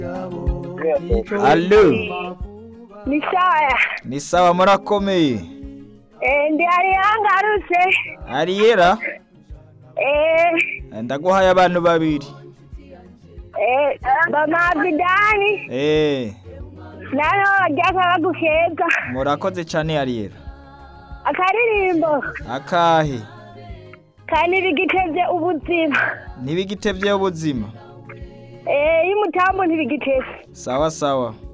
Allo ni sawa ni sawa murakomeye Eh, ndi hari yangarutse ariyera Eh, ndaguhaye abantu babiri eh, bamavidani eh nano bajyaka bagukeza murakoze cyane ariyera akaririmbo akahe kandi bigitevye ubuzima ntibigitevyeho ubuzima Eh, y'umutambo ntibigitevye sawa sawa